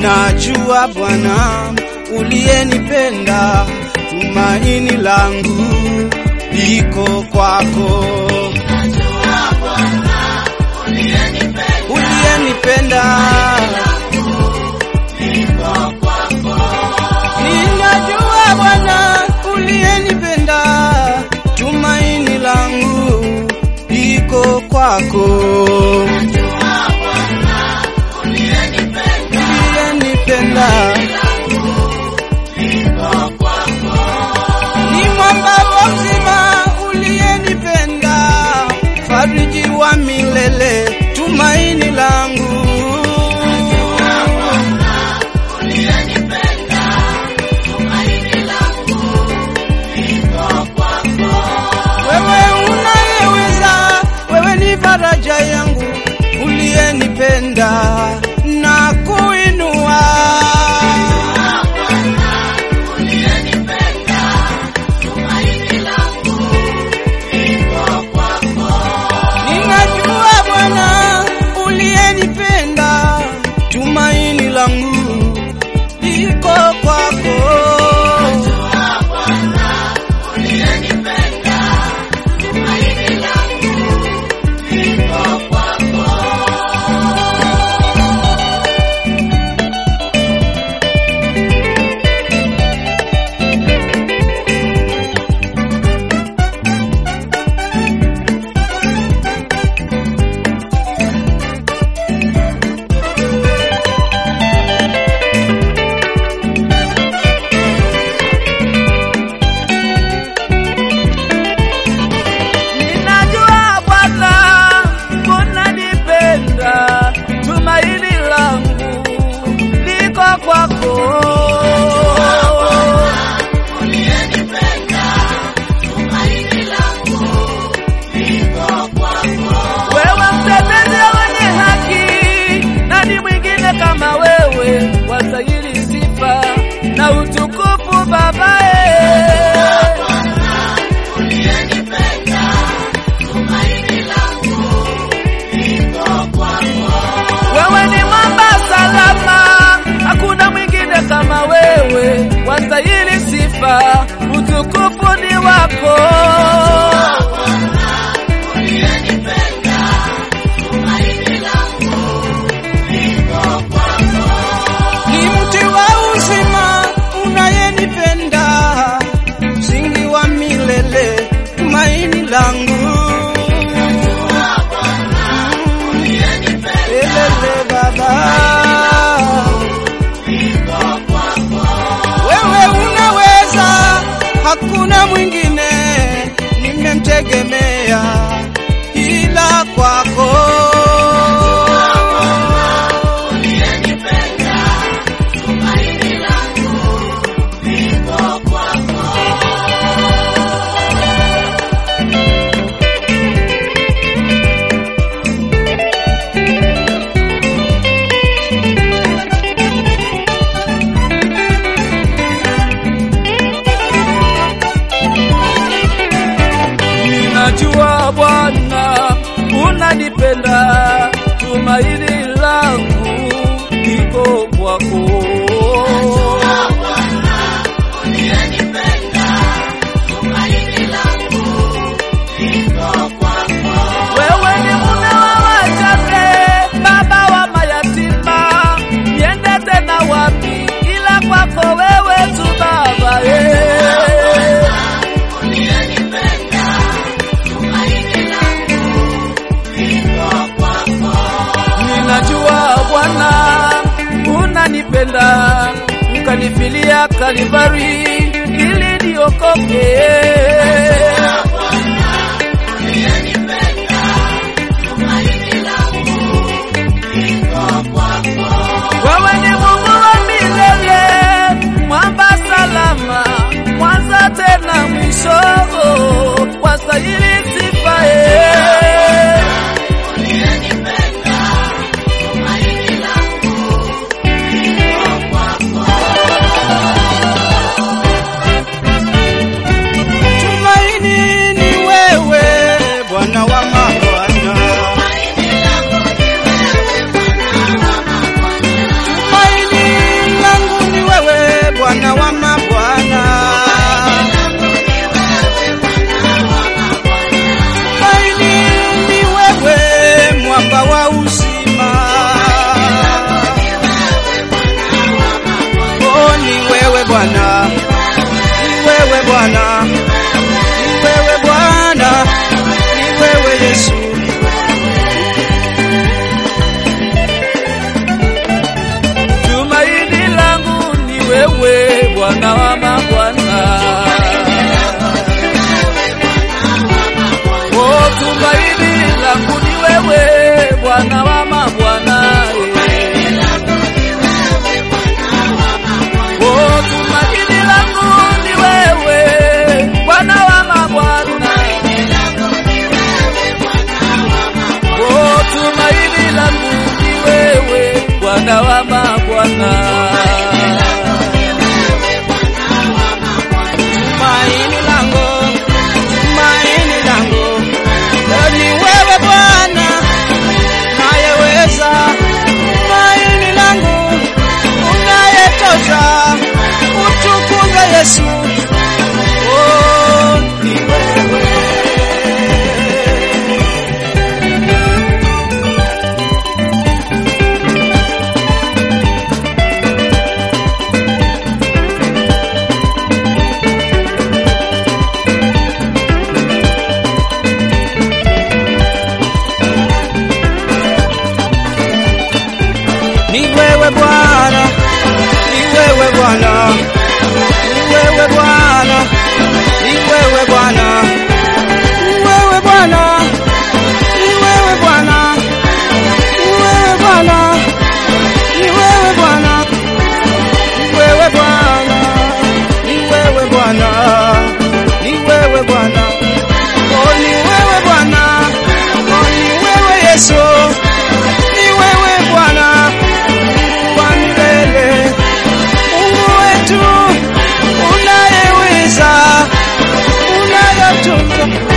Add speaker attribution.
Speaker 1: Najua Bwana uliyenipenda, tumaini langu liko kwako. Uliyenipenda, ninajua Bwana uliyenipenda, tumaini langu liko kwako. Uliyenipenda ni mwamba wa uzima, uliyenipenda, fariji wa milele, tumaini langu. Wewe unayeweza, wewe ni faraja yangu, uliyenipenda na kuinua. Ninajua Bwana uliyenipenda, tumaini langu liko kwako.
Speaker 2: Ninajua Bwana unanipenda, tumaini langu liko kwako. Wewe mtetezi wenye haki, nani mwingine kama wewe? Wastahili sifa na utukufu babae. Wewe ni mwamba salama, hakuna mwingine kama wewe. Wastahili sifa, utukufu ni wako.
Speaker 1: Ni mti wa uzima unayenipenda, msingi wa milele, tumaini langu. Elele Baba, wewe unaweza, hakuna mwingine nimemtegemea ila kwako.
Speaker 2: Ninajua Bwana unanipenda, tumaini langu liko kwako. Wewe ni mume wa wajane, baba wa mayatima, niende tena wapi ila kwako wewe tu Baba eh. Ninajua Bwana unanipenda, ukanifilia Kalvari ili niokoke. Wewe ni Mungu wa milele, mwamba salama, mwanza tena mwisho, wastahili sifa eh.
Speaker 1: Tumaini watoto